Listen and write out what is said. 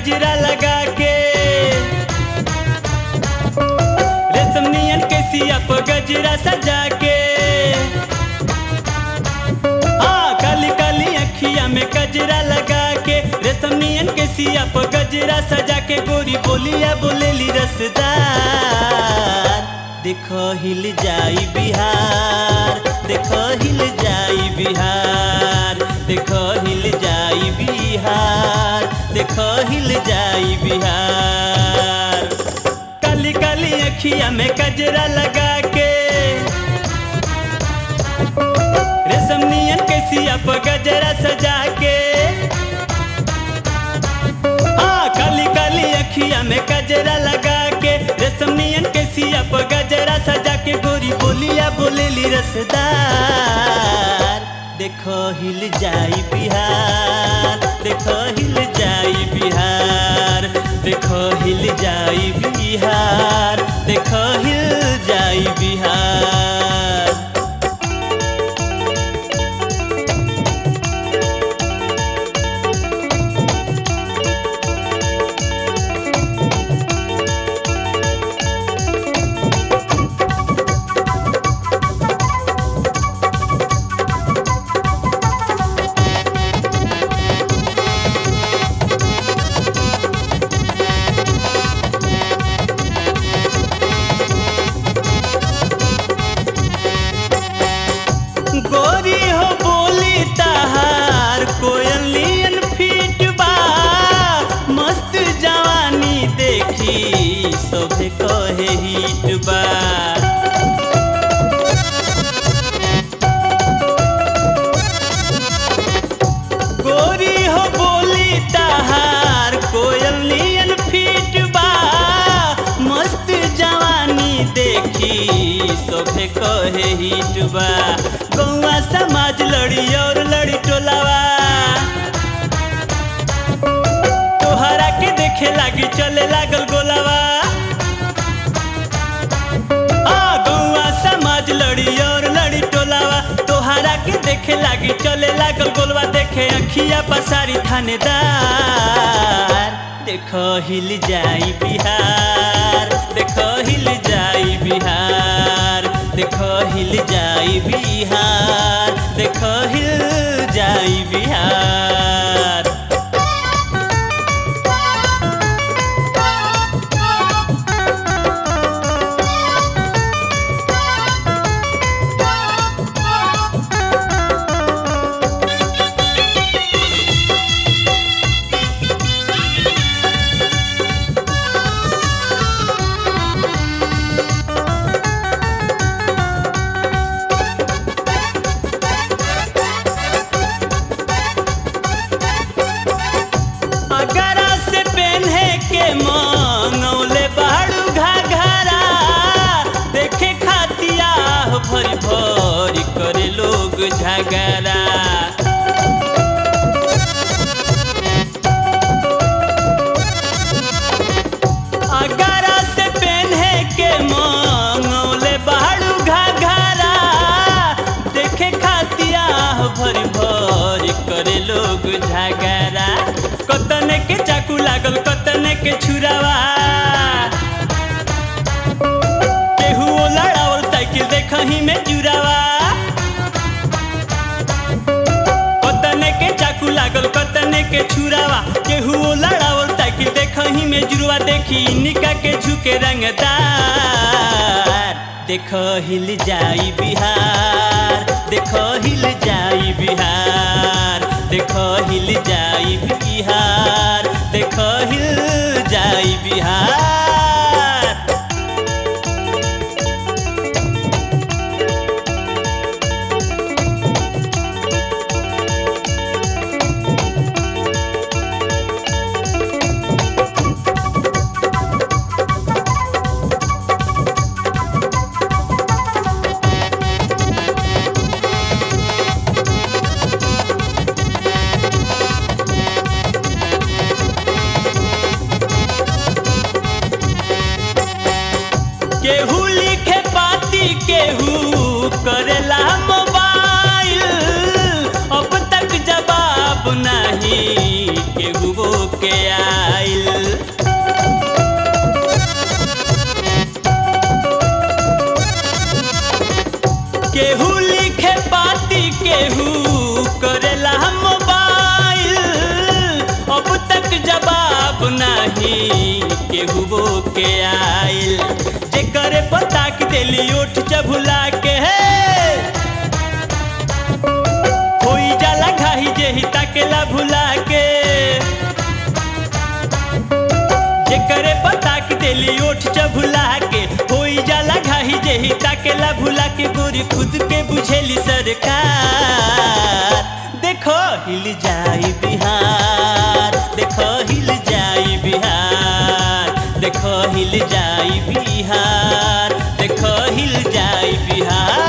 गजरा लगा के रेशम नियन के सिया पर गजरा सजा के हाँ काली काली अखिया में गजरा लगा के रेशम नियन के सिया पर गजरा सजा के गोरी बोलिया बोलेली रसदार देखो हिल जाई बिहार देखो हिल जाई बिहार देखो हिल जाई बिहार देखो हिल जाई बिहार काली काली अखिया में गजरा लगा के रेशम नियन के सिया पर गजरा सजा के हाँ काली काली अखिया में गजरा लगा के रेशम नियन के सिया पर गजरा सजा के गोरी बोलिया बोलेली रसदार देखो हिल जाई बिहार देखो हिल जाई बिहार देखो हिल जाई बिहार देखो हिल जाई बिहार गोरी हो बोली तहार कोयलियन फीट बा मस्त जवानी देखी सोभे कहे हिट बा गोरी हो बोली तहार कोयलियन फीट बा मस्त जवानी देखी सोभे कहे हिट बा गौआ समाज लड़ी और लड़ी टोलावा तोहरा के देखे लागी चले लागल गोलावा आ गौआ समाज लड़ी और लड़ी टोलावा तोहरा के देखे लागी चले लागल गोलवा देखे अखिया पसारी थानेदार देखो हिल जाई बिहार देखो हिल जाई बिहार देखो हिल जाई बिहार देखो हिल जाई बिहार अगरा से पहने के मंगौले बाड़ू घाघरा देखे खातिया भरी भरी करे लोग झगड़ा अगरा से पहने के मंगौले बाड़ू घाघरा देखे खातिया भरी भरी करे लोग झगड़ा कतने के चाकू लागल कतने के छुरावा केहू लड़ावल साइकिल देखही में जुरावा कतने के चाकू लागल कतने के छुरावा केहू लड़ावल साइकिल देखही में जुरवा देखी निका के झुके रंगदार देखो हिल जाई बिहार देखो हिल जाई बिहार देखो हिल जाई बिहार देखो हिल जाई बिहार केहू लिखे पाती केहू करेला मोबाइल अब तक जवाब नहीं केहू वो के आइल केहू लिखे पाती केहू करेला मोबाइल अब तक जवाब नहीं केहू वो के आइल जे करे पता कि दिली उठ चबुला के है होई जाला घाही जे ही ताकेला भुला के जे करे पता कि दिली उठ चबुला के होई जाला घाही जे ही ताकेला भुला के गोरी खुद के बुझेली सरकार देखो हिल जाई बिहार देखो हिल जाई बिहार देखो हिल जाई बिहार देखो हिल जाई बिहार